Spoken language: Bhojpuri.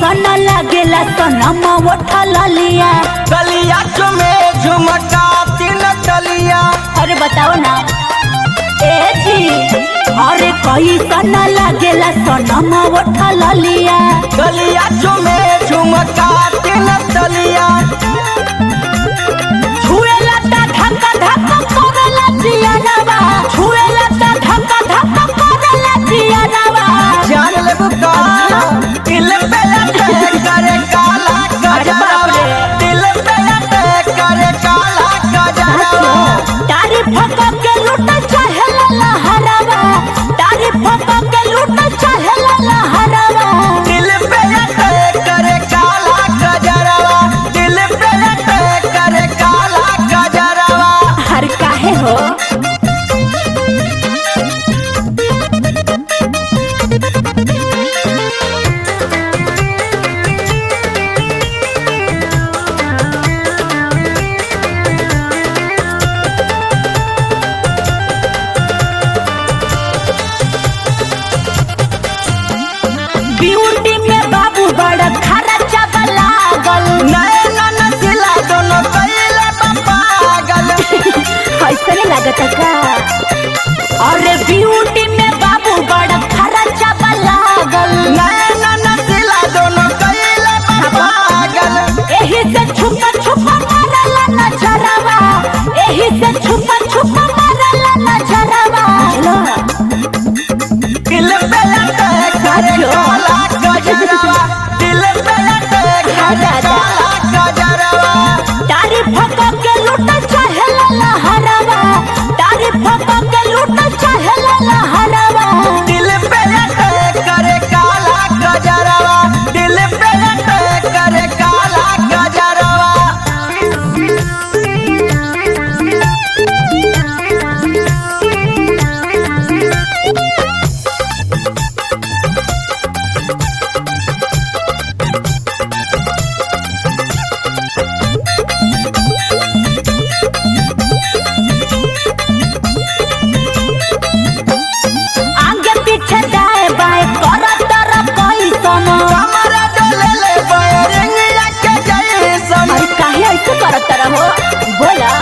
कैसन लागेला सनमा उठल लिया गलिया चुमे झुमका तीन तलिया अरे बताओ ना ए जी अरे कैसन लागेला सनमा उठल लिया गलिया चुमे झुमका तीन तलिया छुएला ता धक्का धक्का करेला जियानवा छुएला ता धक्का धक्का करेला जियानवा जान ले बुका दिल पे लटे करे काला अरे बाप गजरा रे। दिल पे लटे करे काला गजरा तारीफ के लूट चाहेला लहरावा तारीफ के लूट चाहेला लहरावा दिल पे लटे करे काला गजरा दिल पे लटे करे काला गजरा हर काहे हो ब्यूटी में बाबू बड़ा खर्चा लागल नैना नसीला दोनों कैले पागल ऐसा नहीं लगता का अरे ब्यूटी में बाबू बड़ा खर्चा लागल नैना नसीला दोनों कैले पागल एही से छुपा छुपा मारला नजरवा एही से छुपा छुपा मारला नजरवा दिल पे लटे करे काला गजरा दिल पे लटे करे काला गजरा तारीफ के लूट चाहेला लहरावा तारीफ के लूट चाहेला लहरावा दिल पे लटे करे काला गजरा दिल पे लटे करे काला गजरा आगे पीछे दाएं बाएं करत तरफ कैसन कमरा डोले ले बैरिंग के जैसन अरे काहे ऐसे करत रहो बोला